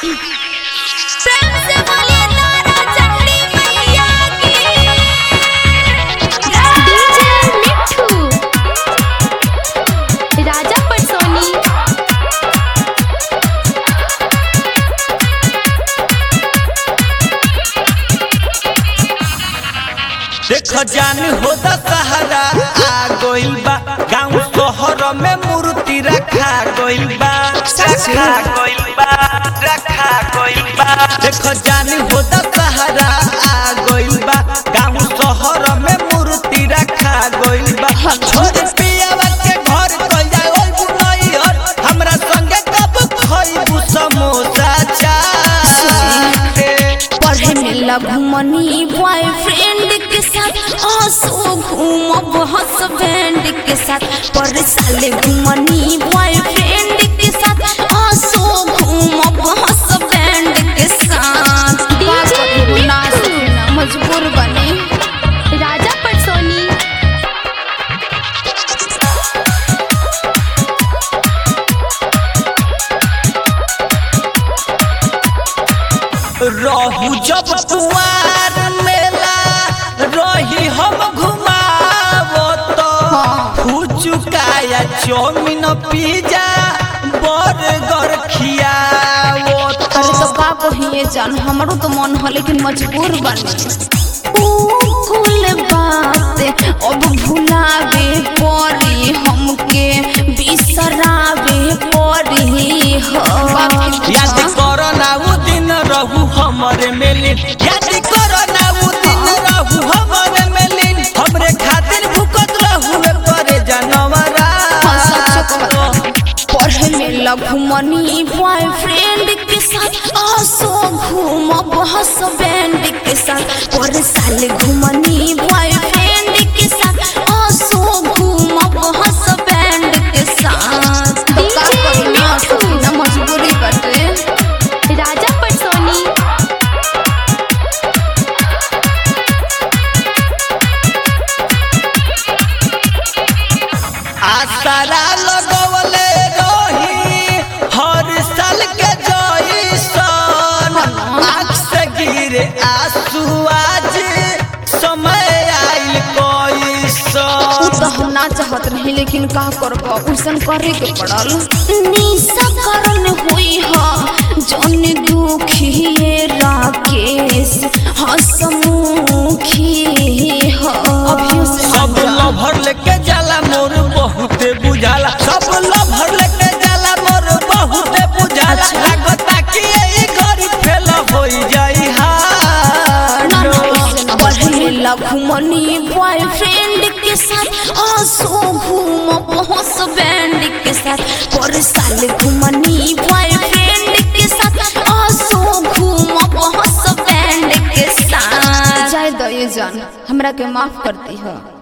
प्रेम से बोलिए तारा चंडी मैया की डीजे मिट्ठू राजा पटसोनी देख जान हो सहारा आ गइल बा गांव शहर में मूर्ति रखा गइल बा रखा गइल बा रखा गइल बा देख जान हो सहारा आ गइल बा गांव शहर में मूर्ति रखा गइल बा छोड़ पियावा के घर कल जाओ बुनई हर हमरा संगे कब खइबू समोसा चाट पढ़े में लगमनी बॉयफ्रेंड के साथ आंसू घूमब हसबैंड के साथ पर साले घूमनी बॉयफ्रेंड के साथ आंसू घूमब हसबैंड के साथ डीजे मजबूर बने राजा पटसोनी रहू जब कुआर मेला रही हम घुमावो तो फुचुकाया चौमिन पिज्जा बर्गर खियावो अरे तो का कहिए जान हमरो तो मन हो लेकिन मजबूर बने ऊ कुल बात अब भुलावे पड़ी हमके बिसरावे पड़ी हो याद करो ना वो दिन रहू हमारे मेलिन याद करो ना वो दिन रहू हमारे मेलिन हमरे खातिर भूखत रहू में परे जानवरा पढ़े में लगमनी बॉयफ्रेंड के साथ आसो घूमब हसबैंड के साथ पर साल घूमनी बॉयफ्रेंड के साथ आसो घूमब हसबैंड के साथ तो का करना सकीना मजबूरी बटे राजा पटसोनी आसरा लगवले रही हर साल के जइसन आँख से गिरे आंसू आज समय आइल उ कैसन तो हम ना चाहत नहीं लेकिन का करब उसन करे के पड़ल निशा करन हुई ह जन दुखी राकेश हसमुखी ह अभियो से सब लभर लेके जाला मोर बहुते बुझाला सब लभर लेके जाला मोर बहुते बुझाला लागता कि ई घड़ी फेल होई जाई हाड घूमनी बॉयफ्रेंड के साथ आंसू घूम पहुंच बैंड के साथ पर साल घूमनी बॉयफ्रेंड के साथ आंसू घूम पहुंच बैंड के साथ जाय दो ये जान हमरा के माफ करती हो